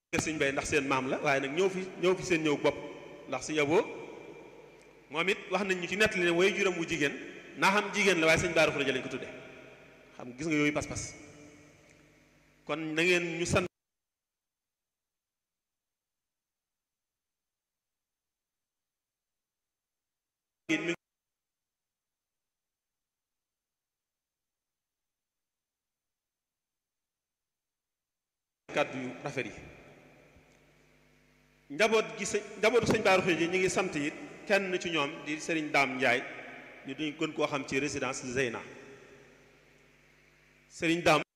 kër sëñ bay ndax seen maam la waaye nag ñëw fi ñëw fi seen ñëw bopp ndax si yaboo moom it wax nañ ñu ci nettali ne way juram wu jigéen naa xam jigéen la waaye sëñ Bara Khourédia lañ ko tudde xam gis nga yooyu pas-pas kon na ngeen ñu sant kàddu yu rafet yi njaboot gi sëñ njabootu sëñ Bara Khourédia ñi ngi sant it kenn ci ñoom di sëriñ Daam Njaay ñu duñ gën koo xam ci résidence Zeyna sëriñ Daam